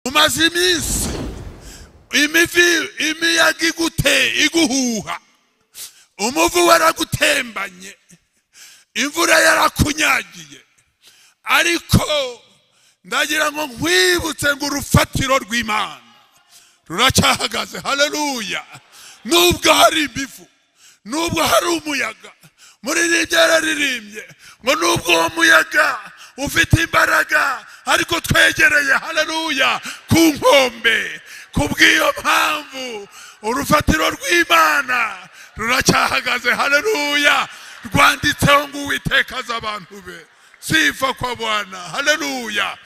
umaze iminsi imivi imiyaga igute iguhuha umuvu waragutembanye imvura yarakunyagiye ariko ndagira ngo nkwibutse ngo urufatiro rw'imana ruracyahagaze haleluya nubwo hari ibivu nubwo hari umuyaga muri ribyo yararirimbye ngo nubwo uwo muyaga ufite imbaraga ariko twegereye haleluya ku nkombe kubw'iyo mpamvu urufatiro rw'imana ruracyahagaze haleluya rwanditseho ngo uwiteka azi abantu be sifa kwa bwana haleluya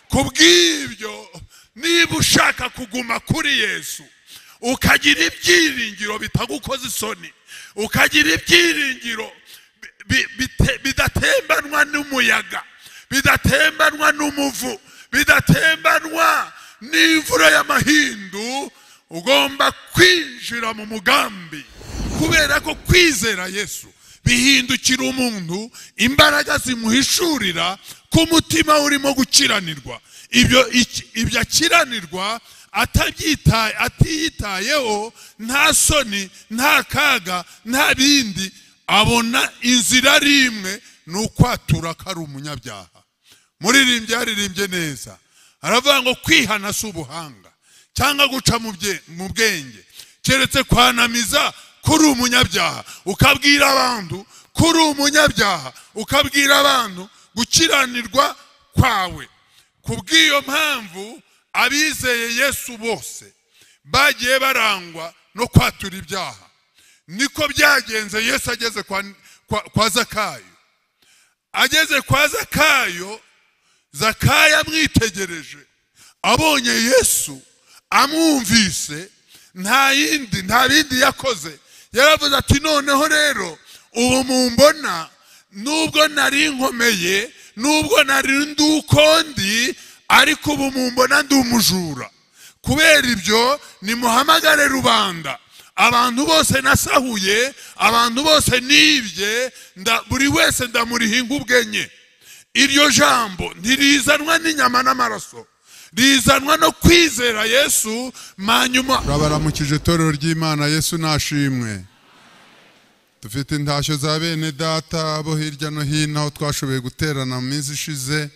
kubw'ibyo niba ushaka kuguma kuri yesu ukagira ibyiringiro bitagukoza isoni ukagira ibyiringiro bidatembanwa n'umuyaga bidatembanwa n'umuvu bidatembanwa n'imvura y'amahindu ugomba kwinjira mu mugambi kubera ko kwizera yesu bihindukira umuntu imbaraga zimuhishurira ko umutima urimo gukiranirwa ibyo akiranirwa atiyitayeho nta soni nta kaga nta bindi abona inzira ari imwe ni ukwatura ko ari umunyabyaha muririmbyi yaririmbye neza aravuga ngo kwihana si ubuhanga cyangwa guca mu bwenge keretse kwanamiza kuri umunyabyaha ukabwira abantu kuri umunyabyaha ukabwira abantu gukiranirwa kwawe kubw'iyo mpamvu abizeye yesu bose bagiye barangwa no kwatura ibyaha niko byagenze yesu ageze kwa zakayo ageze kwa zakayo zakayo amwitegereje abonye yesu amwumvise nta yindi nta bindi yakoze yaravuze ati noneho rero ubu mumbona nubwo nari nkomeye nubwo nari ndukondi ariko ubu mumbona ndi umujura kubera ibyo nimuhamagare rubanda abantu bose nasahuye abantu bose nibye buri wese ndamuriha inkubwe nke iryo jambo ntirizanwa n'inyama n'amaraso rizanwa no kwizera yesu manyuma rabaramukije itorero ry'imana yesu nashimwe dufite intashyo za bene data bo hirya no hino aho twashoboye guterana mu minsi ishize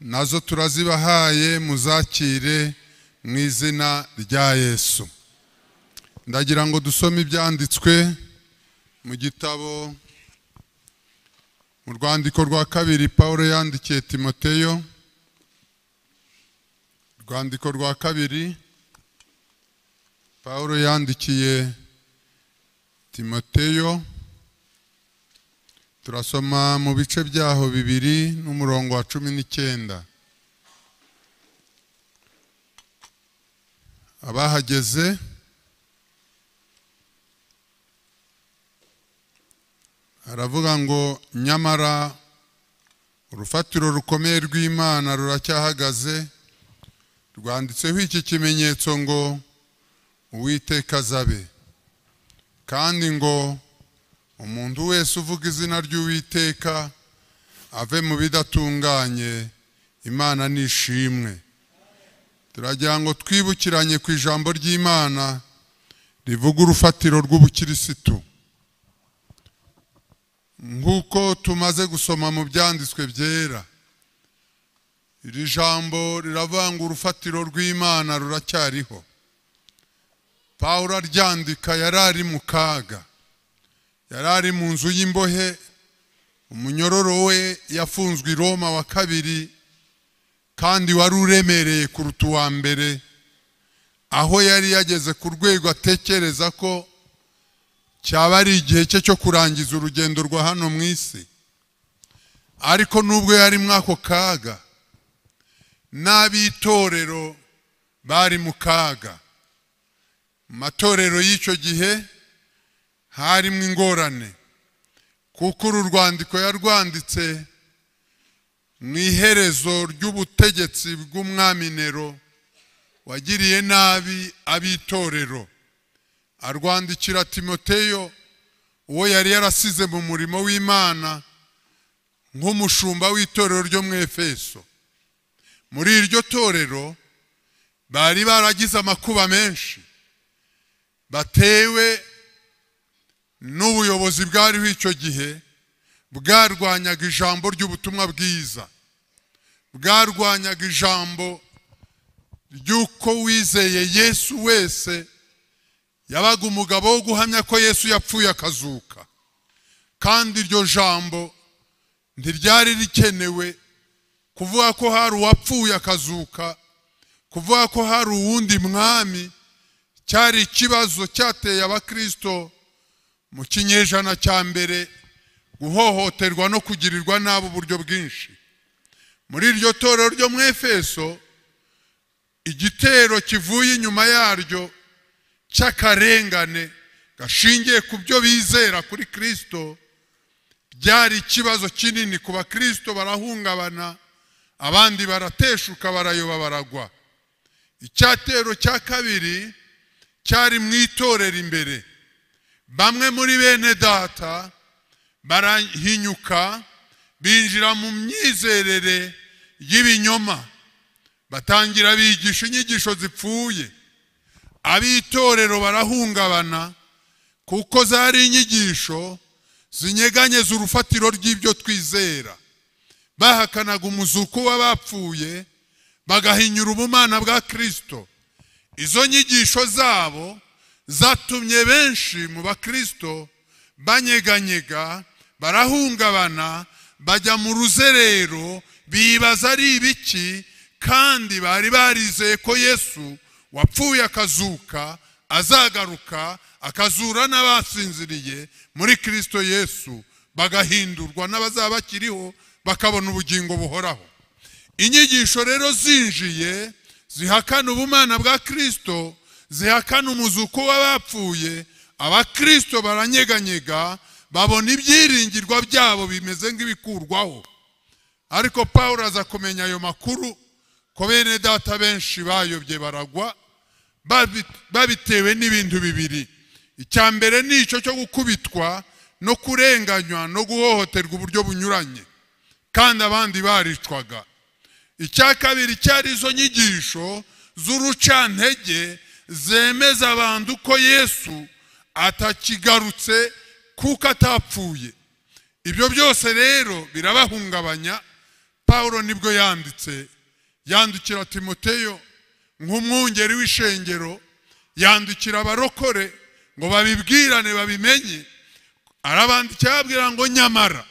nazo turazibahaye muzakire mu izina rya yesu ndagira ngo dusome ibyanditswe mu gitabo mu rwandiko rwa kabiri paul yandikiye timoteyo urwandiko rwa kabiri paul yandikiye timoteyo turasoma mu bice byaho bibiri n'umurongo wa cumi n'icyenda abahageze aravuga ngo nyamara urufatiro rukomeye rw'imana ruracyahagaze rwanditseho iki kimenyetso ngo uwiteka azabe kandi ngo umuntu wese uvuga izina ry'uwiteka ave mu bidatunganye imana nishimwe turagira ngo twibukiranye ku ijambo ry'imana rivuga urufatiro rw'ubukirisitu nk'uko tumaze gusoma mu byanditswe byera iri jambo riravanga urufatiro rw'imana ruracyariho pawulo aryandika yari ari mu kaga yari ari mu nzu y'imbohe umunyororo we yafunzwe i roma wa kabiri kandi wari uremereye kuruta uwa mbere aho yari yageze ku rwego atekereza ko cyaba ari igihe cye cyo kurangiza urugendo rwa hano mu isi ariko nubwo yari muri ako kaga n'ab'itorero bari mu kaga mu matorero y'icyo gihe harimo ingorane kuko uru rwandiko yarwanditse mu iherezo ry'ubutegetsi bw'umwami Nero wagiriye nabi ab'itorero arwandikira timoteyo uwo yari yarasize mu murimo w'imana nk'umushumba w'itorero ryo mu efeso muri iryo torero bari baragize amakuba menshi batewe n'ubuyobozi bwariho icyo gihe bwarwanyaga ijambo ry'ubutumwa bwiza bwarwanyaga ijambo ry'uko wizeye yesu wese yabaga umugabo wo guhamya ko yesu yapfuye akazuka kandi iryo jambo ntiryari rikenewe kuvuga ko hari uwapfuye akazuka kuvuga ko hari uwundi mwami cyari ikibazo cyateye abakirisito mu kinyejana cya mbere guhohoterwa no kugirirwa nabi uburyo bwinshi muri iryo torero ryo mu efeso igitero kivuye inyuma yaryo cy'akarengane gashingiye ku byo bizera kuri kirisito byari ikibazo kinini ku bakirisito barahungabana abandi barateshuka barayoba baragwa icyatero cya kabiri cyari mu itorero imbere bamwe muri bene data barahinyuka binjira mu myizerere y'ibinyoma batangira bigisha inyigisho zipfuye ab'itorero barahungabana kuko zari inyigisho zinyeganyeza urufatiro rw'ibyo twizera bahakanaga umuzuko w'abapfuye bagahinyura ubumana bwa kirisito izo nyigisho zabo zatumye benshi mu bakirisito banyeganyega barahungabana bajya mu ruzerero bibaza ari ibiki kandi bari barizeye ko yesu wapfuye akazuka azagaruka akazura n'abasinziriye muri kirisito yesu bagahindurwa n'abazaba bakiriho bakabona ubugingo buhoraho inyigisho rero zinjiye zihakana ubumana bwa kirisito zihakana umuzuko w'abapfuye abakirisito baranyeganyega babona ibyiringirwa byabo bimeze nk'ibikurwaho ariko paul aza kumenya ayo makuru ko bene data benshi bayobye baragwa babitewe n'ibintu bibiri icya mbere ni icyo cyo gukubitwa no kurenganywa no guhohoterwa uburyo bunyuranye kandi abandi baricwaga icya kabiri cyari izo nyigisho z'urucantege zemeza abantu ko yesu atakigarutse kuko atapfuye ibyo byose rero birabahungabanya paul nibwo yanditse yandikira timoteyo nk'umwungeri w'ishengero yandikira abarokore ngo babibwirane babimenye arabandikira ababwira ngo nyamara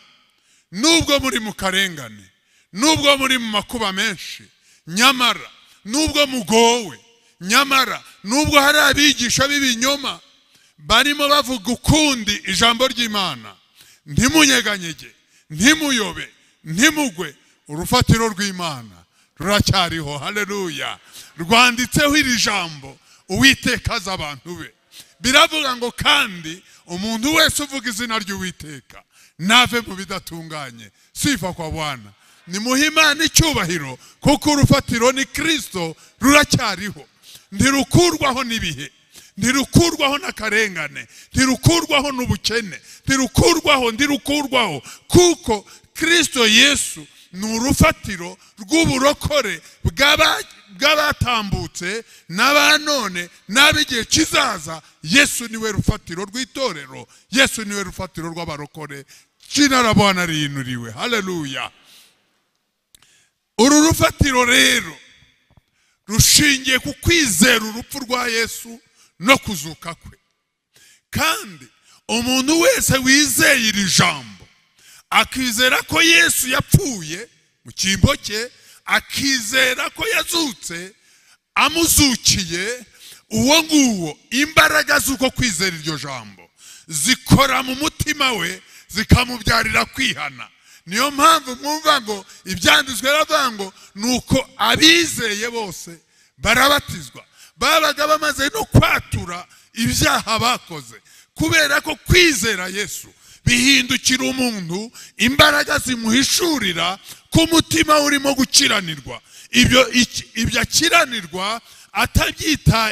nubwo muri mu karengane nubwo muri mu makuba menshi nyamara nubwo mugowe nyamara nubwo hari abigisha b'ibinyoma barimo bavuga ukundi ijambo ry'imana ntimunyeganyege ntimuyobe ntimugwe urufatiro rw'imana ruracyariho hareruya rwanditseho iri jambo uwiteka azi abantu be biravuga ngo kandi umuntu wese uvuga izina ry'uwiteka nave mu bidatunganye sifa kwa bwana ni muhimana icyubahiro kuko urufatiro ni kirisito ruracyariho ntirukurwaho n'ibihe ntirukurwaho n'akarengane ntirukurwaho n'ubukene ntirukurwaho ntirukurwaho kuko kirisito yesu ni urufatiro rw'uburokore bw'abatambutse n'abanone n'ab'igihe kizaza yesu niwe rufatiro rw'itorero yesu niwe rufatiro rw'abarokore kinarabona riyinuriwe hareruya uru rufatiro rero rushingiye ku kwizera urupfu rwa yesu no kuzuka kwe kandi umuntu wese wizeye iri jambo akizera ko yesu yapfuye mu cyimbo cye akizera ko yazutse amuzukiye uwo nguwo imbaraga z'uko kwizera iryo jambo zikora mu mutima we zikamubyarira kwihana niyo mpamvu mwumva ngo ibyanditswe baravuga ngo ni uko abizeye bose barabatizwa babaga bamaze no kwatura ibyaha bakoze kubera ko kwizera yesu bihindukira umuntu imbaraga zimuhishurira ko umutima urimo gukiranirwa ibyo akiranirwa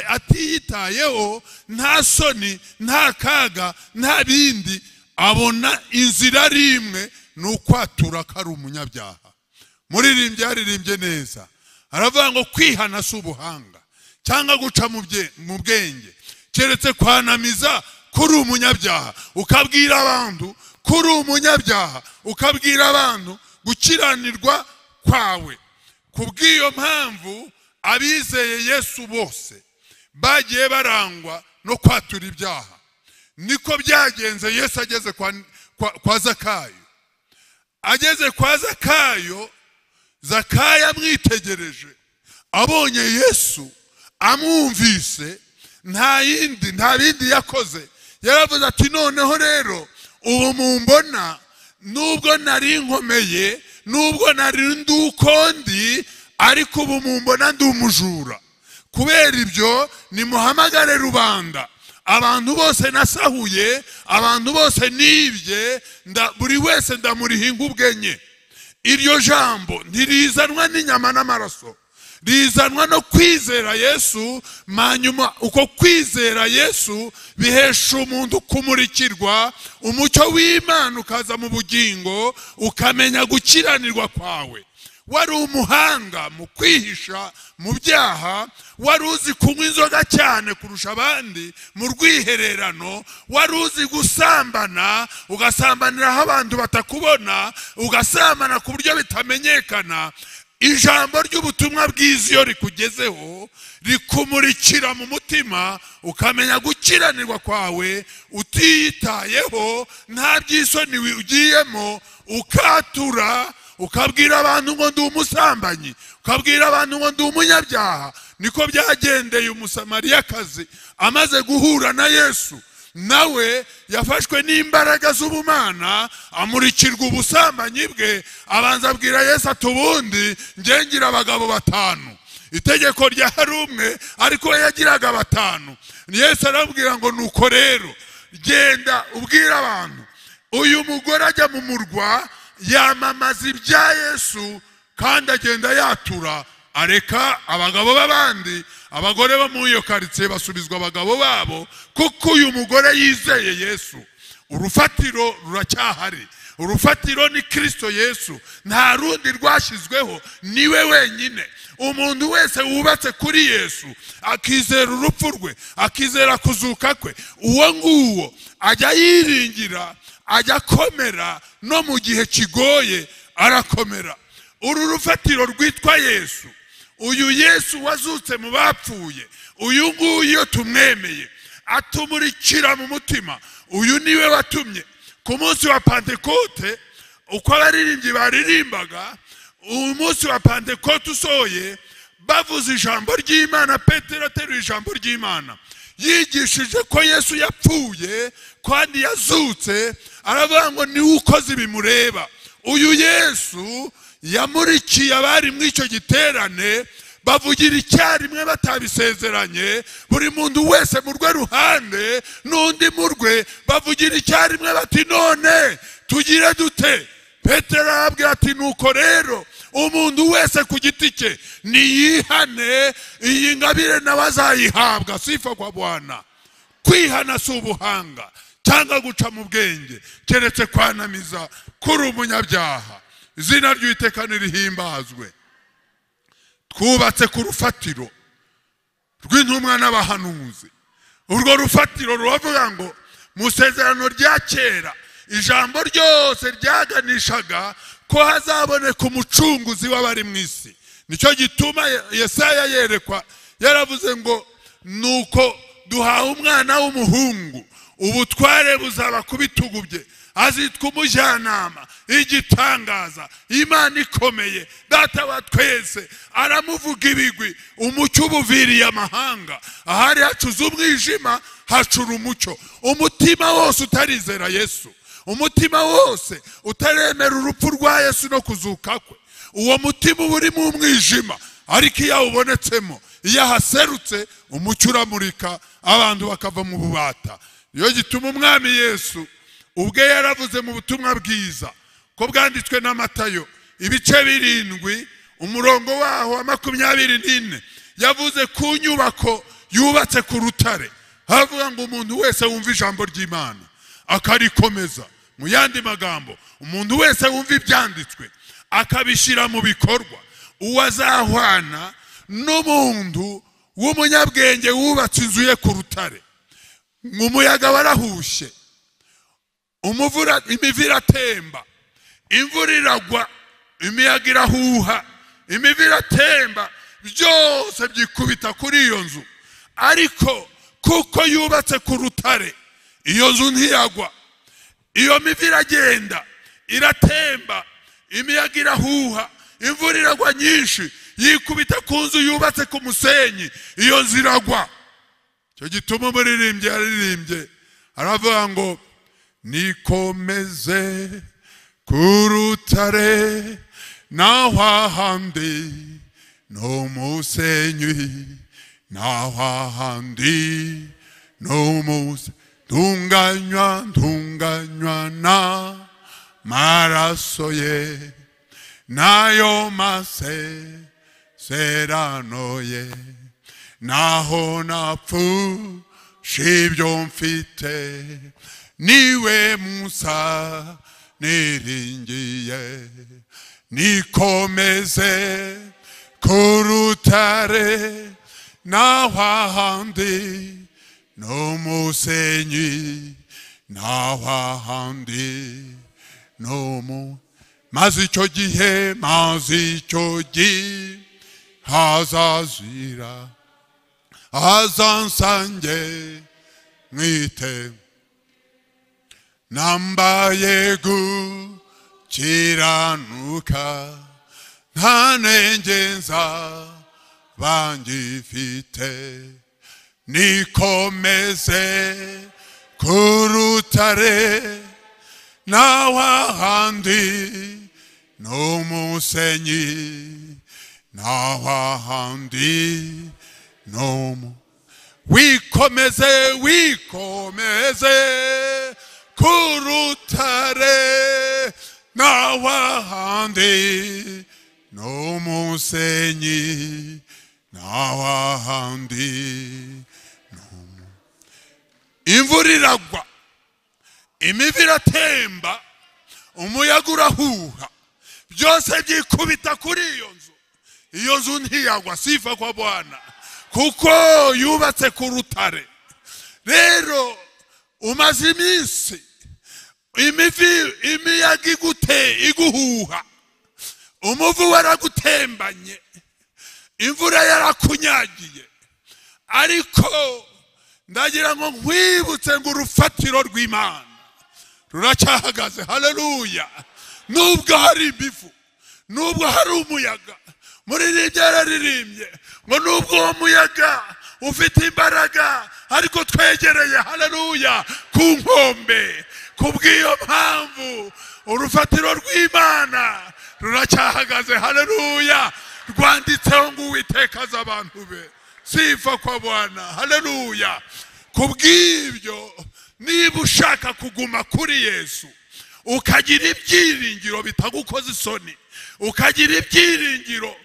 atiyitayeho nta soni nta kaga nta bindi abona inzira ari imwe ni ukwatura ko ari umunyabyaha muririmbyi yaririmbye neza aravuga ngo kwihana si ubuhanga cyangwa guca mu bye- mu bwenge keretse kwanamiza ko uri umunyabyaha ukabwira abantu ko uri umunyabyaha ukabwira abantu gukiranirwa kwawe kubw'iyo mpamvu abizeye yesu bose bagiye barangwa no kwatura ibyaha niko byagenze yesu ageze kwa, kwa, kwa zakayo ageze kwa zakayo zakaya amwitegereje abonye yesu amwumvise nta yindi nta bindi yakoze yaravuze ati noneho rero ubu mumbona nubwo nari nkomeye nubwo nari ndukondi ariko ubu mumbona ndi umujura kubera ibyo nimuhamagare rubanda abantu bose nasahuye abantu bose nibye nda- buri wese ndamuriha ingubwe nke iryo jambo ntirizanwa n'inyama n'amaraso rizanwa no kwizera yesu hanyuma uko kwizera yesu bihesha umuntu kumurikirwa umucyo w'imana ukaza mu bugingo ukamenya gukiranirwa kwawe wari umuhanga mu kwihisha mu byaha wari uzi kunywa inzoga cyane kurusha abandi mu rwihererano wari uzi gusambana ugasambaniraho abantu batakubona ugasambana ku buryo bitamenyekana ijambo ry'ubutumwa bwiza iyo rikugezeho rikumurikira mu mutima ukamenya gukiranirwa kwawe utiyitayeho nta by'isoni ugiyemo ukatura ukabwira abantu ngo ndi umusambanyi ukabwira abantu ngo ndi umunyabyaha niko byagendeye umusamariyakazi amaze guhura na yesu nawe yafashwe n'imbaraga z'ubumana amurikirwa ubusambanyi bwe abanza abwira yesu ati ubundi njye ngira abagabo batanu itegeko ryari umwe ariko we yagiraga batanu yesu arabwira ngo nuko rero genda ubwire abantu uyu mugore ajya mu murwa yamamaza ibya yesu kandi agenda yatura areka abagabo b'abandi abagore bo muri iyo karitsiye basubizwa abagabo babo kuko uyu mugore yizeye yesu urufatiro ruracyahari urufatiro ni kirisito yesu nta rundi rwashyizweho niwe wenyine umuntu wese wubatse kuri yesu akizera urupfu rwe akizera kuzuka kwe uwo nguwo ajya yiringira ajya akomera no mu gihe kigoye arakomera uru rufatiro rwitwa yesu uyu yesu wazutse mu bapfuye uyu nguyu iyo tumwemeye atumurikira mu mutima uyu niwe watumye ku munsi wa pantekote uko abaririmbyi baririmbaga umunsi wa pantekote usohoye bavuze ijambo ry'imana petero ateruye ijambo ry'imana yigishije ko yesu yapfuye kandi yazutse aravuga ngo niwe ukoze bimureba uyu yesu yamurikiye abari muri icyo giterane bavugira icyarimwe batabisezeranye buri muntu wese mu rwe ruhande n'undi mu rwe bavugira icyarimwe bati none tugire dute petero arababwira ati nuko rero umuntu wese ku giti cye niyihane iyi ngabire nawe azayihabwa sifa kwa bwana kwihana si ubuhanga cyangwa guca mu bwenge keretse kwanamiza kuri umunyabyaha izina ry'uwiteka nirihimbazwe twubatse ku rufatiro rw'intumwa n'abahanuzi urwo rufatiro ruravuga ngo mu isezerano rya kera ijambo ryose ryaganishaga ko hazaboneka umucunguzi w'abari mu isi nicyo gituma yesaya yerekwa yaravuze ngo nuko duhawe umwana w'umuhungu ubutware buzaba ku bitugu bye azitwa umujyanama igitangaza imana ikomeye data wa twese aramuvuga ibigwi umucyo ubuviriye amahanga ahari hacuze umwijima hacura umucyo umutima wose utarizera yesu umutima wose utaremera urupfu rwa yesu no kuzuka kwe uwo mutima uba uri mu mwijima ariko iyo awubonetsemo iyo ahaserutse umucyo uramurika abantu bakava mu bubata iyo gituma umwami yesu ubwe yaravuze mu butumwa bwiza ko bwanditswe na matayo ibice birindwi umurongo waho wa makumyabiri n'ine yavuze ku nyubako yubatse ku rutare havuga ngo umuntu wese wumva ijambo ry'imana akarikomeza mu yandi magambo umuntu wese wumva ibyanditswe akabishyira mu bikorwa uwo azahwana n'umuntu w'umunyabwenge wubatse inzu ye ku rutare umuyaga warahushye umuvura imivu iratemba imvura iragwa imiyaga irahuha imivu iratemba byose byikubita kuri iyo nzu ariko kuko yubatse ku rutare iyo nzu ntiyagwa iyo mivu iragenda iratemba imiyaga irahuha imvura iragwa nyinshi yikubita ku nzu yubatse ku musenyi iyo nzu iragwa icyo gituma umuririmbyi yaririmbye aravuga ngo nikomeze ku rutare naho ahandi n'umusenyi naho ahandi n'umusenyi ntunganywa ntunganywa na maraso ye nayo mase serano ye naho napfusha ibyo mfite niwe musa niringiye nikomeze ku rutare naho ahandi n'umusenyi naho ahandi n'umu maze icyo gihe maze icyo gihe hazazira hazansange mwite nambaye gukiranuka nta ntege nza bangifite nikomeze ku rutare naho ahandi n'umusenyi naho ahandi n'umu wikomeze wikomeze ku rutare naho ahandi n'umusenyi naho ahandi imvura iragwa imivu iratemba umuyaga urahuha byose byikubita kuri iyo nzu iyo nzu ntiyagwa sifa kwa bwana kuko yubatse ku rutare rero umaze iminsi imivu imiyaga igute iguhuha umuvu waragutembanye imvura yarakunyagiye ariko ndagira ngo nkwibutse ngo urufatiro rw'imana ruracyahagaze hareruya nubwo hari ibivu nubwo hari umuyaga muri ribyo yararirimbye ngo nubwo uwo muyaga ufite imbaraga ariko twegereye hareruya ku nkombe kubw'iyo mpamvu urufatiro rw'imana ruracyahagaze hareruya rwanditseho ngo uwitekaza abantu be sifa kwa bwana hareruya kubw'ibyo niba ushaka kuguma kuri yesu ukagira ibyiringiro bitagukoza isoni ukagira ibyiringiro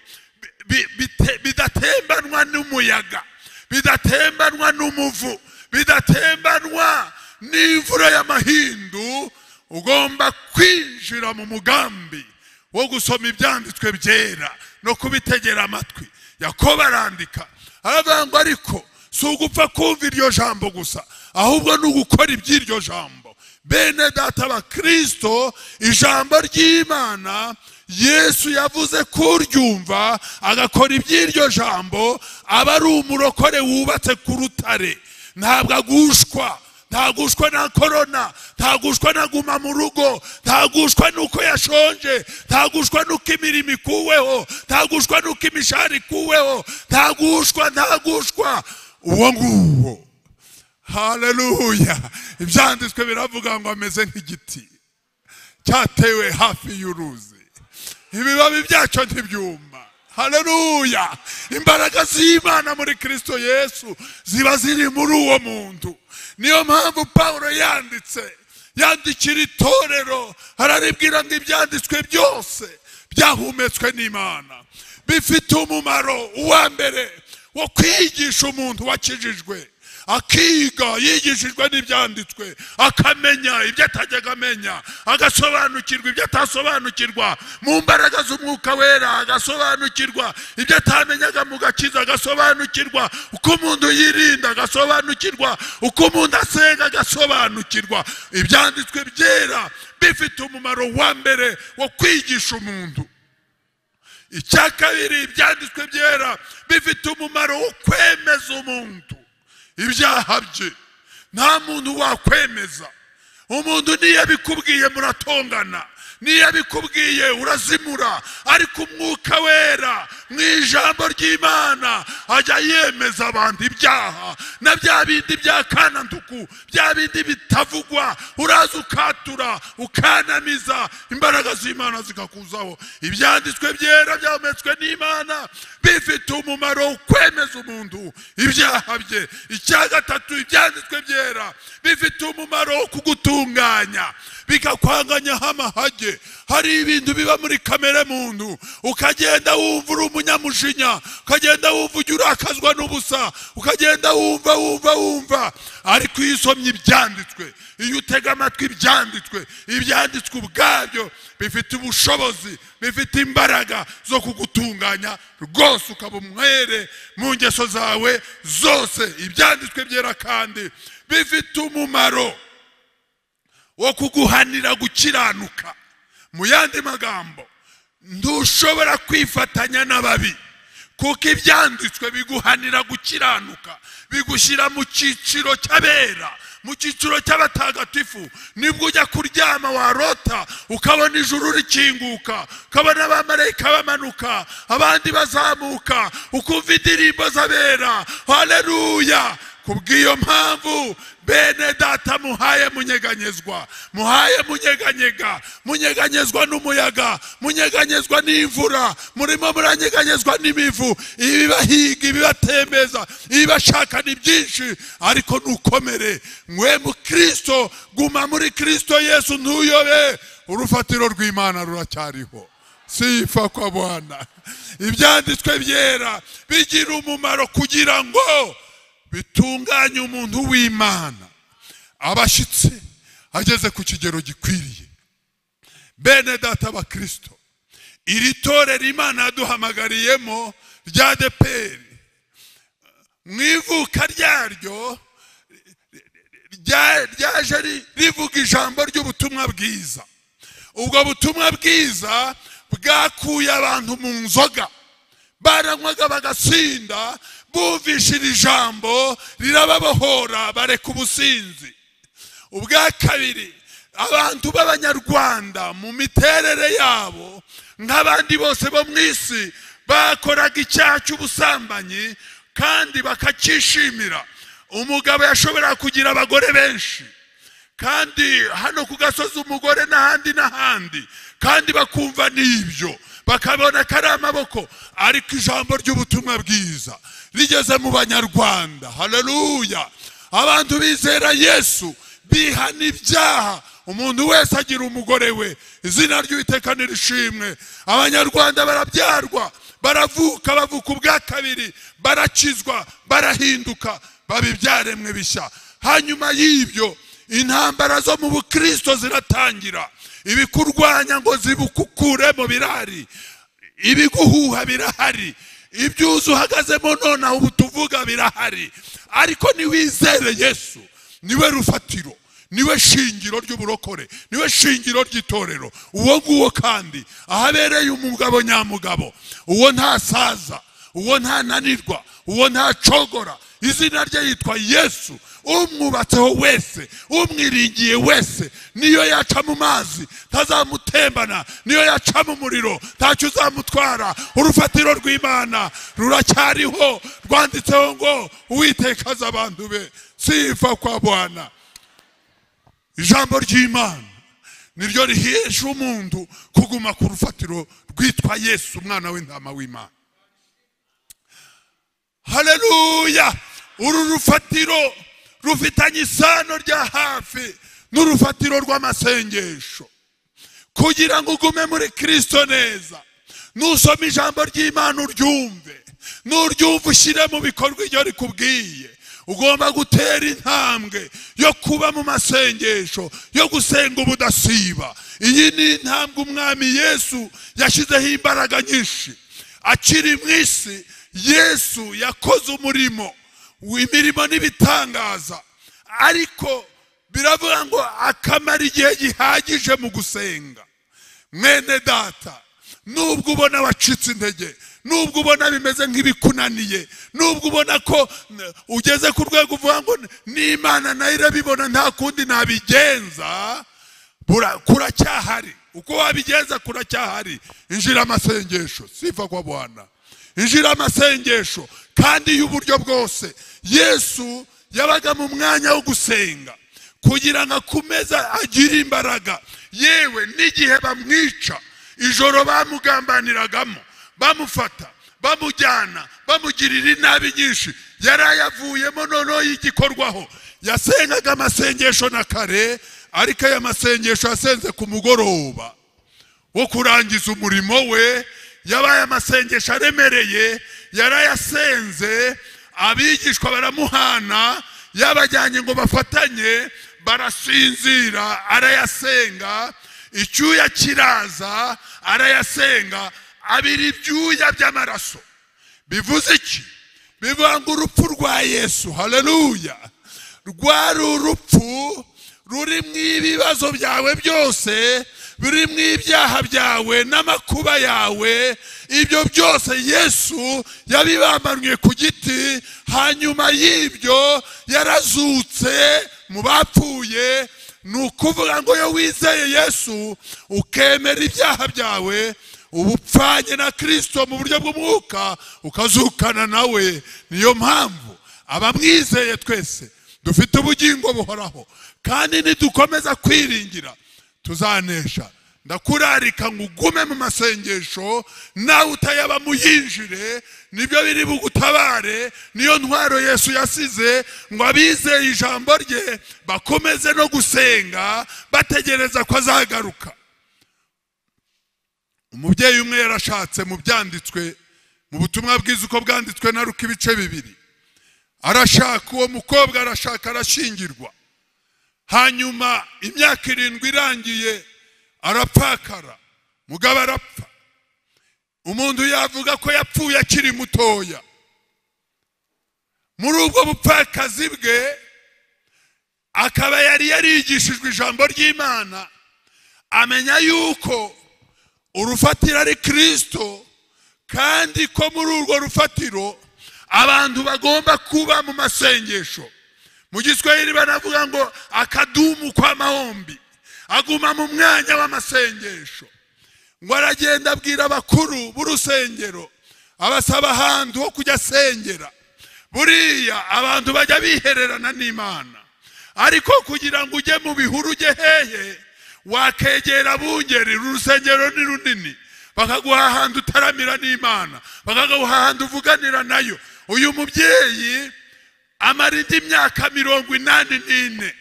bidatembanwa n'umuyaga bidatembanwa n'umuvu bidatembanwa n'imvura y'amahindu ugomba kwinjira mu mugambi wo gusoma ibyanditswe byera no kubitegera amatwi yakobo arandika aravuga ngo ariko si ugupfa kumva iryo jambo gusa ahubwo ni ugukora iby'iryo jambo bene data abakirisito ijambo ry'imana yesu yavuze kuryumva agakora iby'iryo jambo aba ari umurokore wubatse ku rutare ntabwo agushwa ntagushwa na korona ntagushwa na guma mu rugo ntagushwa n'uko yashonje ntagushwa n'uko imirimo ikuweho ntagushwa n'uko imishahara ikuweho ntagushwa ntagushwa uwo nguwo hareruya ibyanditswe biravuga ngo ameze nk'igiti cyatewe hafi y'uruzi ibibabi byacyo ntibyuma hareruya imbaraga z'imana muri kirisito yesu ziba ziri muri uwo muntu niyo mpamvu paul yanditse yandikira itorero araribwira ngo ibyanditswe byose byahumetswe n'imana bifite umumaro uwa mbere wo kwigisha umuntu wakijijwe akiga yigishijwe n'ibyanditswe akamenya ibyo atajyaga amenya agasobanukirwa ibyo atasobanukirwa mu mbaraga z'umwuka wera agasobanukirwa ibyo atamenyaga mu gakiza agasobanukirwa uko umuntu yirinda agasobanukirwa uko umuntu asenga agasobanukirwa ibyanditswe byera bifite umumaro wa mbere wo kwigisha umuntu icya kabiri ibyanditswe byera bifite umumaro wo kwemeza umuntu ibyaha bye nta muntu wakwemeza umuntu niyo abikubwiye muratongana niyo abikubwiye urazimura ariko umwuka wera mu ijambo ry'imana ajya yemeza abantu ibyaha na bya bindi bya kananduku bya bindi bitavugwa uraza ukatura ukanamiza imbaraga z'imana zikakuzaho ibyanditswe byera byahumetswe n'imana bifite umumaro wo kwemeza umuntu ibyaha bye icya gatatu ibyanditswe byera bifite umumaro wo kugutunganya bikakwanganyaho amahage hari ibintu biba muri kamere muntu ukagenda wumva uri umunyamujinya ukagenda wumva ujya urakazwa n'ubusa ukagenda wumva wumva wumva ariko iyo usomye ibyanditswe iyo utega amatwi ibyanditswe ibyanditswe ubwabyo bifite ubushobozi bifite imbaraga zo kugutunganya rwose ukaba umwere mu ngeso zawe zose ibyanditswe byera kandi bifite umumaro wo kuguhanira gukiranuka mu yandi magambo ntushobora kwifatanya n'ababi kuko ibyanditswe biguhanira gukiranuka bigushyira mu cyiciro cy'abera mu cyiciro cy'abatagatifu nibwo ujya kuryama warota ukabona ijuru rikinguka ukabona abamarayika bamanuka abandi bazamuka ukumva indirimbo z'abera hareruya kubw'iyo mpamvu bene data muhaye munyeganyezwa muhaye munyeganyega munyeganyezwa n'umuyaga munyeganyezwa n'imvura murimo muranyeganyezwa n'imivu ibibahiga ibibatembeza ibibashaka ni byinshi ariko ntukomere mwe mu kirisito guma muri kirisito yesu ntuyobe urufatiro rw'imana ruracyariho sifa kwa bwana ibyanditswe byera bigira umumaro kugira ngo bitunganya umuntu w'imana abashyitsi ageze ku kigero gikwiriye bene data abakirisito iri torero imana yaduhamagariyemo rya deperi mu ivuka ryaryo ryaje rivuga ijambo ry'ubutumwa bwiza ubwo butumwa bwiza bwakuye abantu mu nzoga baranywaga bagasinda bumvishe iri jambo rirababohora bareka ubusinzi ubwa kabiri abantu b'abanyarwanda mu miterere yabo nk'abandi bose bo mu isi bakoraga icyaha cy'ubusambanyi kandi bakacyishimira umugabo yashoboraga kugira abagore benshi kandi hano ku gasozi umugore n'ahandi n'ahandi kandi bakumva n'ibyo bakabona ko ari amaboko ariko ijambo ry'ubutumwa bwiza rigeze mu banyarwanda hararuya abantu bizera yesu bihana ibyaha umuntu wese agira umugore we izina ry'uwiteka nirishimwe abanyarwanda barabyarwa baravuka bavuka ubwa kabiri barakizwa barahinduka baba ibyaremwe bishya hanyuma y'ibyo intambara zo mu bukirisito ziratangira ibikurwanya ngo zibukukuremo birahari ibiguhuha birahari ibyuzi uhagazemo nonaha ubu tuvuga birahari ariko niwizere yesu niwe rufatiro niwe shingiro ry'uburokore niwe shingiro ry'itorero uwo nguwo kandi ahabereye umugabo nyamugabo uwo ntasaza uwo ntananirwa uwo ntacogora izina rye yitwa yesu umwubatseho wese umwiringiye wese niyo yaca mu mazi ntazamutembana niyo yaca mu muriro ntacyo uzamutwara urufatiro rw'imana ruracyariho rwanditseho ngo uwitekaza abantu be sifa kwa bwana ijambo ry'imana niryo rihesha umuntu kuguma ku rufatiro rwitwa yesu umwana w'intama w'imana hareruya uru rufatiro rufitanye isano rya hafi n'urufatiro rw'amasengesho kugira ngo ugume muri kirisito neza nusoma ijambo ry'imana uryumve nuryumva ushyire mu bikorwa ibyo rikubwiye ugomba gutera intambwe yo kuba mu masengesho yo gusenga ubudasiba iyi ni intambwe umwami yesu yashyizeho imbaraga nyinshi akiri mu isi yesu yakoze umurimo imirimo n'ibitangaza ariko biravuga ngo akamara igihe gihagije mu gusenga mwene data nubwo ubona wacitse intege nubwo ubona bimeze nk'ibikunaniye nubwo ubona ko n- ugeze ku rwego uvuga ngo n'imana nayo irabibona nta kundi nabigenza bura- kuracyahari uko wabigenza kuracyahari injira amasengesho sifa kwa bwana injira amasengesho kandi y'uburyo bwose yesu yabaga mu mwanya wo gusenga kugira ngo akomeze agire imbaraga yewe n'igihe bamwica ijoro bamugambaniragamo bamufata bamujyana bamugirira inabi nyinshi yari ayavuyemo noneho y'igikorwaho yasengaga amasengesho na kare ariko aya masengesho yasenze ku mugoroba wo kurangiza umurimo we yabaye amasengesho aremereye yarayasenze abigishwa baramuhana yabajyanye ngo bafatanye barasinzira arayasenga icyuya kiraza arayasenga abira ibyuya by'amaraso bivuze iki bivuga ngo urupfu rwa yesu haleluya rwari urupfu rurimo ibibazo byawe byose birimo ibyaha byawe n'amakuba yawe ibyo byose yesu yabibambaniye ku giti hanyuma y'ibyo yarazutse mu bapfuye ni ukuvuga ngo iyo wizeye yesu ukemera ibyaha byawe uba upfanye na kirisito mu buryo bw'umwuka ukazukana nawe niyo mpamvu abamwizeye twese dufite ubugingo buhoraho kandi nidukomeza kwiringira tuzanesha ndakurarika ngo ugume mu masengesho nawe utayaba muyinjire nibyo biri bugutabare niyo ntwaro yesu yasize ngo abizeye ijambo rye bakomeze no gusenga bategereza ko azagaruka umubyeyi umwe yarashatse mu byanditswe mu butumwa bwiza uko bwanditswe na ruka ibice bibiri arashaka uwo mukobwa arashaka arashyingirwa hanyuma imyaka irindwi irangiye arapfakara mugabo arapfa umuntu yavuga ko yapfuye akiri mutoya muri ubwo bupfakazi bwe akaba yari yarigishijwe ijambo ry'imana amenya yuko urufatiro ari kirisito kandi ko muri urwo rufatiro abantu bagomba kuba mu masengesho mu giswahili banavuga ngo akadumu kw'amahombi aguma mu mwanya w'amasengesho ngo aragenda abwira abakuru b'urusengero abasaba ahantu ho kujya asengera buriya abantu bajya bihererana n'imana ariko kugira ngo ujye mu bihuru ujye hehe wakegera abungeri uru rusengero ni runini bakaguha ahantu utaramira n'imana bakaguha ahantu uvuganira nayo uyu mubyeyi amara indi myaka mirongo inani n'ine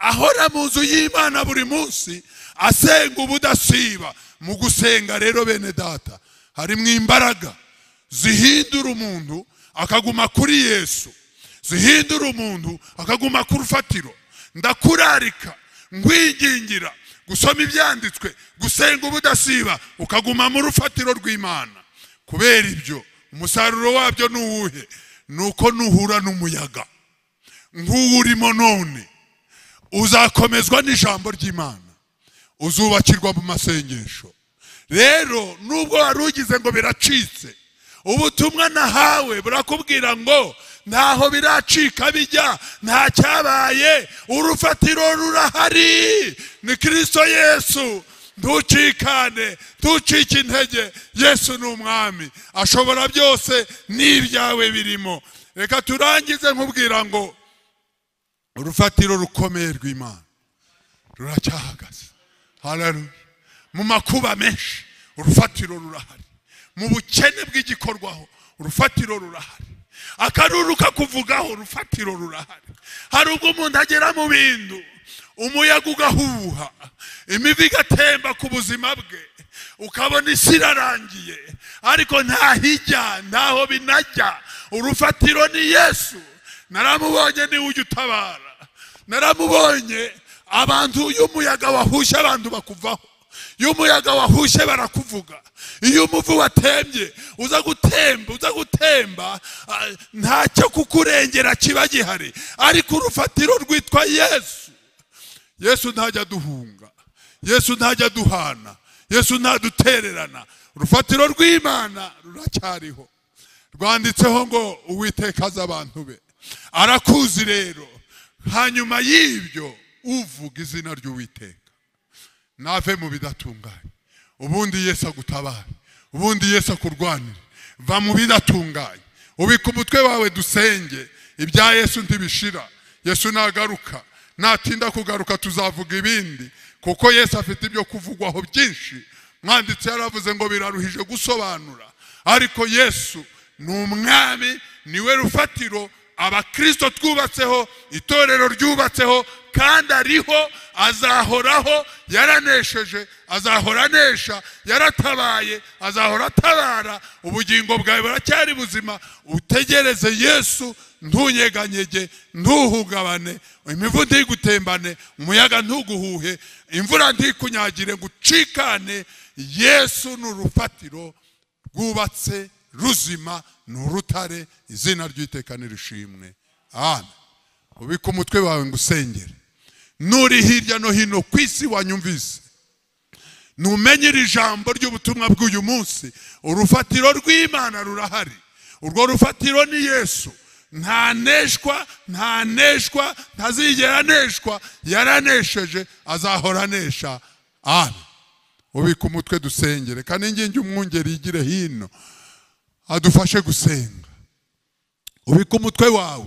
ahora mu nzu y'imana buri munsi asenga ubudasiba mu gusenga rero bene data harimo imbaraga zihindura umuntu akaguma kuri yesu zihindura umuntu akaguma ku rufatiro ndakurarika ngwingingira gusoma ibyanditswe gusenga ubudasiba ukaguma mu rufatiro rw'imana kubera ibyo umusaruro wabyo ni uwuhe ni uko nuhura n'umuyaga nk'uwo urimo none uzakomezwa n'ijambo ry'imana uzubakirwa mu masengesho rero nubwo wari ugize ngo biracitse ubutumwa nahawe burakubwira ngo ntaho biracika bijya nta cyabaye urufatiro rurahari ni kirisito yesu ntucikane ntucike intege yesu ni umwami ashobora byose n'ibyawe birimo reka turangize nkubwira ngo urufatiro rukomeye rw'imana ruracyahagaze hararuye mu makuba menshi urufatiro rurahari mu bukene bw'igikorwaho urufatiro rurahari akaruru kakuvugaho urufatiro rurahari hari ubwo umuntu agera mu bintu umuyaga ugahuha imivu igatemba ku buzima bwe ukabona isi irarangiye ariko ntahijya ntaho binajya urufatiro ni yesu naramubonye niwe ujya utabara naramubonye abantu iyo umuyaga wahushe abantu bakuvaho iyo umuyaga wahushe barakuvuga iyo umuvu watembye uza gutemba uza gutemba ah, ntacyo kukurengera kiba gihari ariko urufatiro rwitwa yesu yesu ntajya duhunga yesu ntajya duhana yesu ntadutererana urufatiro rw'imana ruracyariho rwanditseho ngo uwiteka azi abantu be arakuzi rero hanyuma y'ibyo uvuga izina ry'uwiteka nave mu bidatunganye ubundi yesu agutabare ubundi yesu akurwanire va mu bidatunganye ubika umutwe wawe dusenge ibya yesu ntibishira yesu nagaruka natinda kugaruka tuzavuga ibindi kuko yesu afite ibyo kuvugwaho byinshi mwanditse yaravuze ngo biraruhije gusobanura ariko yesu ni umwami niwe rufatiro abakirisito twubatseho itorero ryubatseho kandi ariho azahoraho yaranesheje azahora anesha yaratabaye azahora atabara ubugingo bwawe buracyari buzima utegereze yesu ntunyeganyege ntuhungabane imivu ntigutembane umuyaga ntuguhuhe imvura ntikunyagire ngo ucikane yesu ni urufatiro rwubatse ruzima ni urutare izina ry'iteka nirishimwe amen ubika umutwe wawe ngo usengere nuri hirya no hino ku isi wanyumvise numenye iri jambo ry'ubutumwa bw'uyu munsi urufatiro rw'imana rurahari urwo rufatiro ni yesu ntaneshwa ntaneshwa ntazigera aneshwa yaranesheje azahora anesha amen ubika umutwe dusengere kandi ingingi umwungeri yigire hino adufashe gusenga ubika umutwe wawe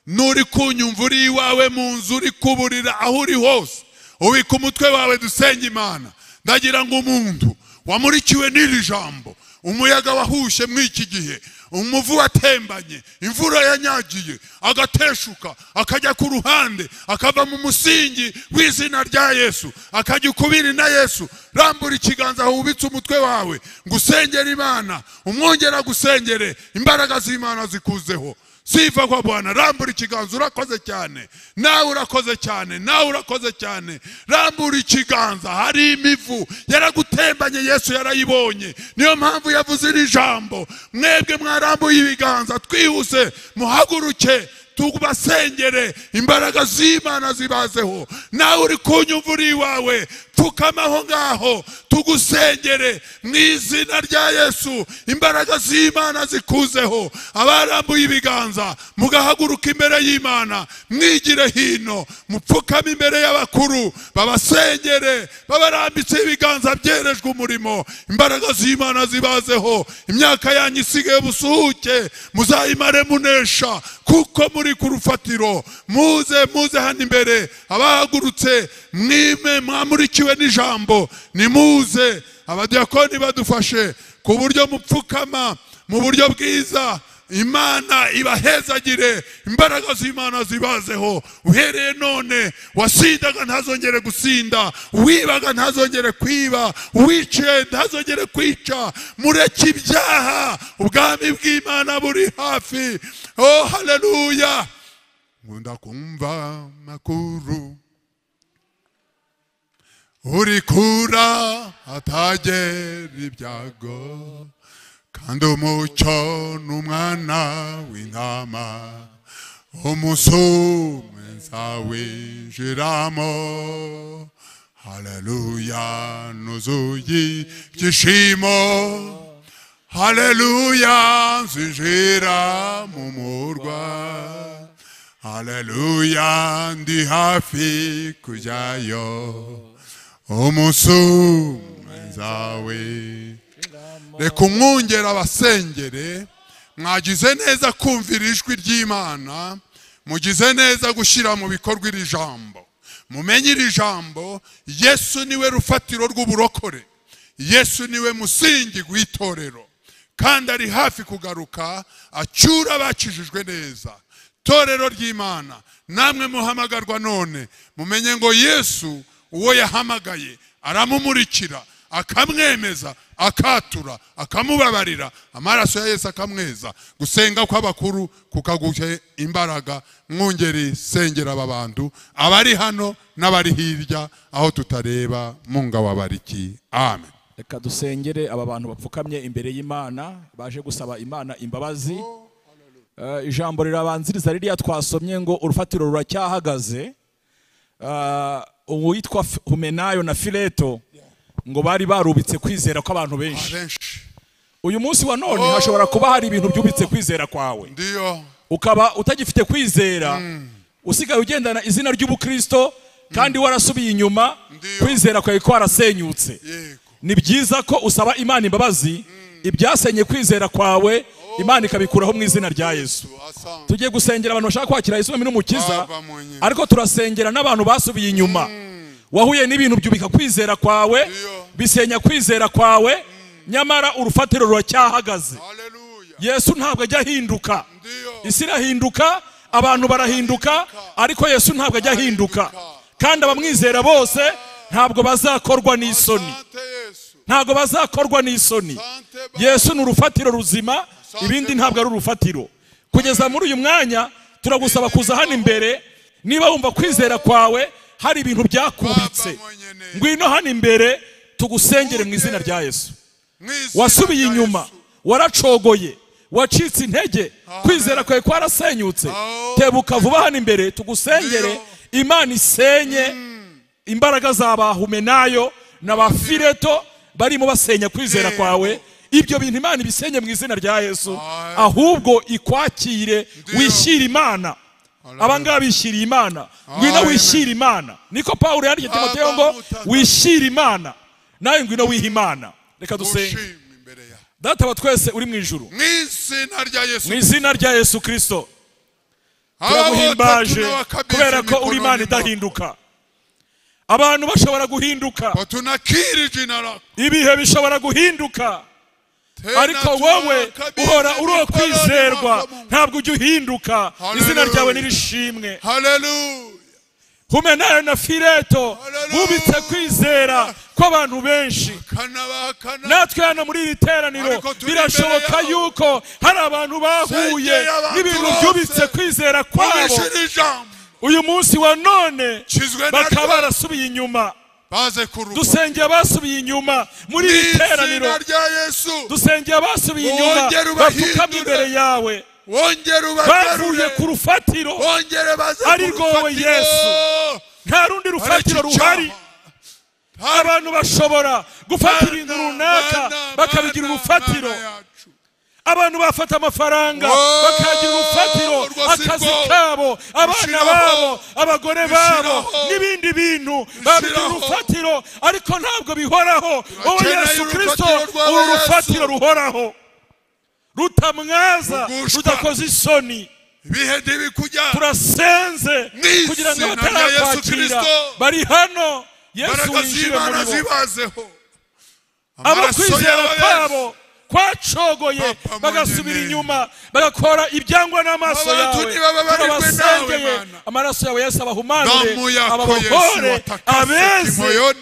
nuri kunyumva uri iwawe mu nzu uri kuburira aho uri hose ubika umutwe wawe dusenga imana ndagira ngo umuntu wamurikiwe n'iri jambo umuyaga wahushe muri iki gihe umuvu watembanye imvura yanyagiye agateshuka akajya ku ruhande akava mu musingi w'izina rya yesu akajya ukubiri na yesu rambura ikiganza aho wubitse umutwe wawe ngo usengere imana umwongera gusengere imbaraga z'imana zikuzeho siva kwa bwana rambura ikiganza urakoze cyane nawe urakoze cyane nawe urakoze cyane rambura ikiganza hari imivu yaragutembanye yesu yarayibonye niyo mpamvu yavuze iri jambo mwebwe mwarambuye ibiganza twihuse muhaguruke tubasengere imbaraga z'imana zibazeho nawe uri kunyumva uri iwawe pfukamaho ngaho tugusengere mu izina rya yesu imbaraga z'imana zikuzeho abarambuye ibiganza mugahaguruka imbere y'imana mwigire hino mupfukame imbere y'abakuru babasengere babarambitse ibiganza byerejwe umurimo imbaraga z'imana zibazeho imyaka yanyu isigaye busuhuke muzayimare munesha kuko muri ku rufatiro muze muze hano imbere abahagurutse mwime mwamurikiwe n'ijambo nimuze abadiyakoni badufashe ku buryo mupfukama mu buryo bwiza imana ibahezagire imbaraga z'imana zibazeho uhereye none wasindaga ntazongere gusinda uwibaga ntazongere kwiba uwiciye ntazongere kwica mureke ibyaha ubwami bw'imana buri hafi oh haleluya nkunda kumva makuru uri kura atagera ibyago kandi umucyo ni umwana w'intama umunsi umwe nzawinjiramo haleluya nuzuye ibyishimo haleluya nzinjira mu murwa haleluya ndi hafi kujyayo umunsi umwe nzawinjira reka umwungera abasengere mwagize neza kumvira ijwi ry'imana mugize neza gushyira mu bikorwa iri jambo mumenye iri jambo yesu niwe rufatiro rw'uburokore yesu niwe musingi w'itorero kandi ari hafi kugaruka acyura abakijijwe neza torero ry'imana namwe muhamagarwa none mumenye ngo yesu uwo yahamagaye aramumurikira akamwemeza akatura akamubabarira amaraso ya yesu akamweza gusenga kw'abakuru kukaguhe imbaraga mwungeri sengera aba bantu abari hano n'abari hirya aho tutareba munga wabariki amen reka dusengere aba bantu bapfukamye imbere y'imana baje gusaba imana imbabazi Eh, ijambo rirabanziriza ririya twasomye ngo urufatiro ruracyahagaze Eh, uwitwa F- humenayo na fileto ngo bari barubitse kwizera kw'abantu benshi abenshi uyu munsi wa none hashobora kuba hari ibintu byubitse kwizera kwawe ndiyo ukaba utagifite kwizera usigaye ugendana izina ry'ubukristo kandi warasubiye inyuma Ndiyo. kwizera kwawe kwarasenyutse yego ni byiza ko usaba imana imbabazi ibyasenye kwizera kwawe imana ikabikuraho mu izina rya yesu asanga tugiye gusengera abantu bashaka kwakira yesu n'umukiza Baba mu nyina. ariko turasengera n'abantu basubiye inyuma wahuye n'ibintu byubika kwizera kwawe Iyo. bisenya kwizera kwawe nyamara urufatiro ruracyahagaze haleluya yesu ntabwo ajya ahinduka ndiyo isi irahinduka abantu barahinduka ariko yesu ntabwo ajya ahinduka kandi abamwizera bose ntabwo bazakorwa n'isoni Asante yesu ntabwo bazakorwa n'isoni Asante Baba. yesu ni urufatiro ruzima ibindi ntabwo ari urufatiro kugeza muri uyu mwanya turagusaba kuza hano imbere niba wumva kwizera kwawe hari ibintu byakubitse Baba mwenye neza. ngwino hano imbere tugusengere mu izina rya yesu Mu izina wasubiye rya inyuma Yesu. waracogoye wacitse intege kwizera kwawe kwarasenyutse Aho. tebuka vuba hano imbere tugusengere imana isenye imbaraga za bahumenayo na ba fileto barimo basenya kwizera Yego. kwawe ibyo bintu imana ibisenye mu izina rya yesu Amen. ahubwo ikwakire Ndiyo. wishyire imana Amen. abangaba bishyiriye imana ngwino Amen. wishyire imana niko pawulo yandikiye timoteyo ngo Abamutana. wishyire imana nawe ngwino wiha imana reka dusenge gushima imbere ya data wa twese uri mu ijuru mu izina rya yesu mu izina rya yesu kirisito turaguhimbaje kubera ko uri imana idahinduka abantu bashobora guhinduka tunakiri jina lako ibihe bishobora guhinduka Tena ariko wowe tunawakabidhi uhora uri uwo mikononi kwizerwa mwako Mungu. ntabwo ujya uhinduka izina Hallelujah. ryawe nirishimwe haleluya humenayo na fileto Hallelujah. bubitse kwizera kw'abantu benshi kanabakana natwe hano muri iri teraniro Ariko turi birashoboka imbere yawe. yuko hari abantu bahuye Sengera abantu n'ibintu bose. byubitse kwizera kwabo ubishira ijambo uyu munsi wa none kizwe na bakaba ryo barasubiye inyuma baze kuruka dusengeye abasubiye inyuma muri mu iri teraniro izina rya yesu dusengeye abasubiye inyuma Wongere ubahindure. bapfukamye imbere yawe wongere bavuye ku ubagarure rwowe wongere baze Ari rwowe kurufatiro. Yesu. nta rundi rufatiro Barakicaha. ruhari Hari- abantu bashobora gufata ibintu Mana, runaka Mana, bakabigira Mana, urufatiro Mana yacu. abantu bafata amafaranga Oh, bakagira urufatiro rwose akazi rwo. kabo abana Rushiraho. babo abagore babo Rushiraho. n'ibindi bintu babigira Rushiraho. urufatiro ariko ntabwo bihoraho wowe Turakeneye yesu kirisito urufatiro rwawe, uru Yesu. rufatiro ruhoraho rutamwaza Rugushwa. rudakoze isoni ibihe ntibikujya turasenze Mwizina kugira ngo rya Yesu batarakwakira Kristo. bari hano yesu imbaraga winjire z'imana muri bo zibazeho abo amaraso kwizera yawe kwabo kwacogoye Papa mu bagasubira nyene. inyuma bagakora ibyangwa n'amaso Abantu yawe ntibababarirwe turabasengeye nawe, Mana. amaraso yawe yose abahumanure damu yako yesu ababohore watakase abeze kimoyoni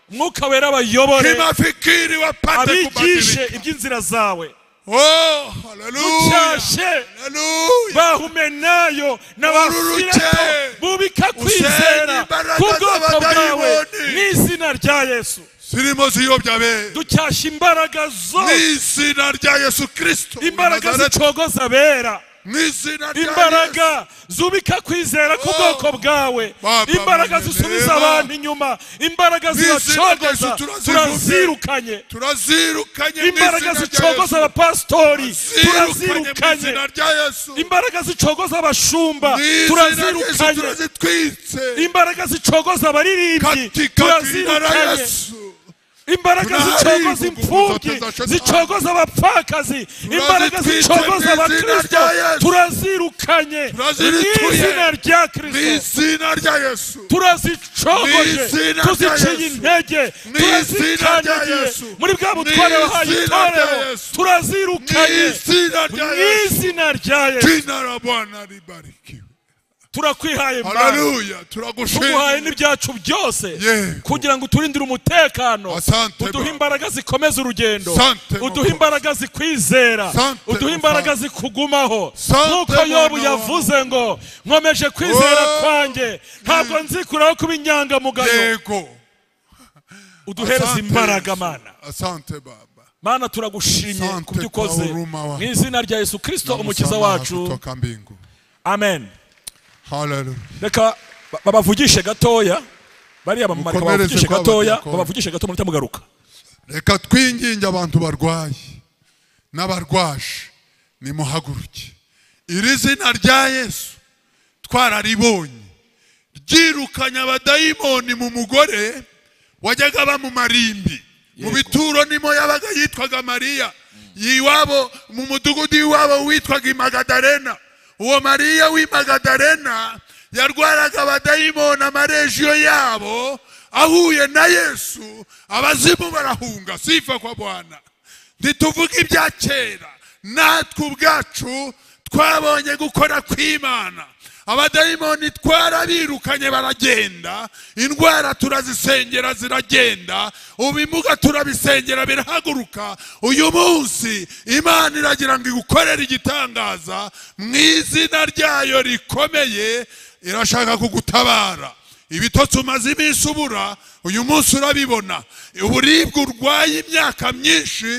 mwuka wera abayobore kimafikiri wapate abigishe kubadilika iby'inzira zawe oh haleluya cyashe haleluya bahumenayo Ururuke. n'abafirato bubika kwizera imbaraga k'ubwoko bwawe z'abadayimoni. n'izina rya yesu zirimo ziyobya be ducyasha imbaraga zose mwizina rya yesu kristo imbaraga zicogoza abera mwizina rya yesu imbaraga zubika kwizera k'ubwoko bwawe Baba imbaraga mwenye zisubiza reba. abantu inyuma imbaraga Mwizina rya zibacogoza Yesu turazivuge. turazirukanye turazirukanye mu imbaraga izina rya zicogoza Yesu. abapasitori Zirukanye mu turazirukanye izina rya yesu imbaraga zicogoza abashumba Mu izina rya Yesu turazirukanye turazitwitse imbaraga zicogoza abaririmbyi katika jina la turazirukanye yesu imbaraga Tunaharibu zicogoza imfubyi kumfuta za shetani. zicogoza abapfakazi imbaraga Tunazitwitse zicogoza mu izina abakristo rya Yesu. turazirukanye Turazirituye. mu izina rya mu kristo izina rya yesu Mu turazicogoje izina rya tuziciye Yesu. intege Mu izina rya turazikandagiye Yesu. muri bwa Mu butware wahaye izina rya itorero Yesu. mu turazirukanye izina mu rya yesu izina rya yesu jina la bwana libarikiwe turakwihaye mana haleluya tuguhaye turagushimye n'ibyacu byose Yego. kugira ngo uturindire umutekano Asante, uduhe Baba. imbaraga zikomeza urugendo Asante, uduhe Mukozi. imbaraga zikwizera Asante, uduhe Mukozi. imbaraga zikugumaho Asante, nk'uko Mwana yobu wa yavuze ngo nkomeje kwizera Oh. kwanjye ntabwo nzikuraho kuba inyangamugayo yego uduhereze Asante, imbaraga Yesu. mana asante baba mana turagushimye Asante, kubyo ukoze Kauruma wa- mu izina rya yesu kristo umukiza Namusamaha wacu kutoka mbingu amen haleluya reka ba- babavugishe gatoya bariya bamama reka Mukomereze babavugishe kwabo gatoya diakoni. babavugishe gato muhita mugaruka reka twinginge abantu barwaye n'abarwaje nimuhaguruke iri zina rya yesu twararibonye ryirukanye abadayimoni mu mugore wajyaga bamumarimbi mu Yego. bituro nimo yabaga yitwaga mariya iwabo mu mudugudu iwabo witwaga imagadarena uwo mariya w'imagadarena yarwaraga abadayimoni amarejiyo yabo ahuye na yesu abazimu barahunga sifa kwa bwana ntituvuge ibya kera natwe ubwacu twabonye gukora kw'imana abadayimoni twarabirukanye baragenda indwara turazisengera ziragenda ubimuga turabisengera birahaguruka uyu munsi imana iragira ngo igukorere igitangaza mu izina ryayo rikomeye irashaka kugutabara ibitotsi umaze iminsi ubura uyu munsi urabibona uburibwe urwaye imyaka myinshi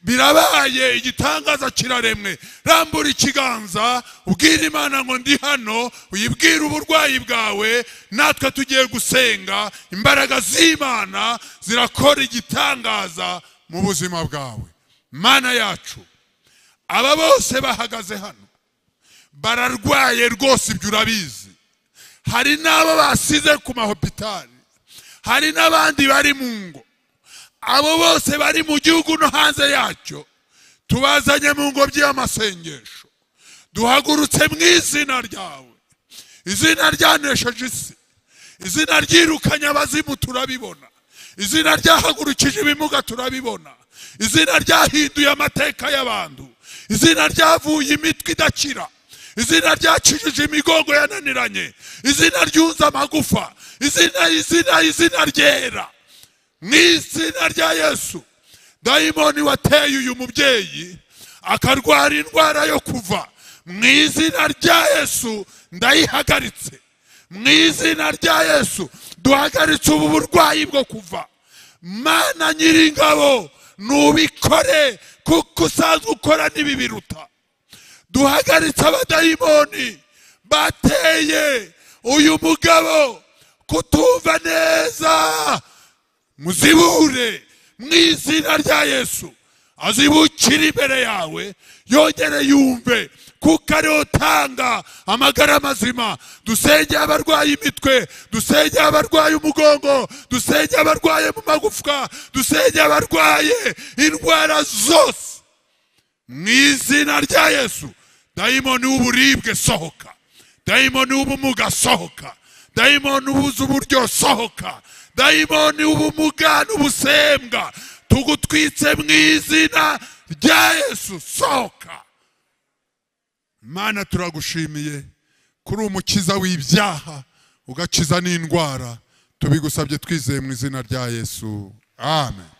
birabaye igitangaza kiraremwe rambura ikiganza ubwira imana ngo ndi hano uyibwire uburwayi bwawe natwe tugiye gusenga imbaraga z'imana zirakora igitangaza mu buzima bwawe mana yacu aba bose bahagaze hano bararwaye rwose ibyo urabizi hari n'abo basize ku mahopitali hari n'abandi bari mu ngo abo bose bari mu gihugu no hanze yacyo tubazanye mu ngobyi y'amasengesho duhagurutse mu izina ryawe izina ryanesheje isi izina ryirukanye abazimu turabibona izina ryahagurukije ibimuga turabibona izina ryahinduye amateka y'abantu izina ryavuye imitwe idakira izina ryakijije imigongo yananiranye izina ryunze amagufa izina izina izina ryera mu izina rya yesu dayimoni wateye uyu mubyeyi akarwara indwara yo kuva mu izina rya yesu ndayihagaritse mu izina rya yesu duhagaritse ubu burwayi bwo kuva mana nyiringabo nubikore kuko usanzwe ukora n'ibibiruta duhagaritse abadayimoni bateye uyu mugabo kutumva neza muzibure mu izina rya yesu azibukire imbere yawe yongere yumve kuko ariwe utanga amagara mazima dusengeye abarwaye imitwe dusengeye abarwaye umugongo dusengeye abarwaye mu magufwa dusengeye abarwaye indwara zose mu izina rya yesu dayimoni w'uburibwe sohoka dayimoni w'ubumuga sohoka dayimoni ubuze uburyo sohoka dayimoni w'ubumuga n'ubusembwa tugutwitse mu izina rya yesu sohoka mana turagushimiye kuri umukiza w'ibyaha ugakiza n'indwara tubigusabye twizeye mu izina rya yesu amen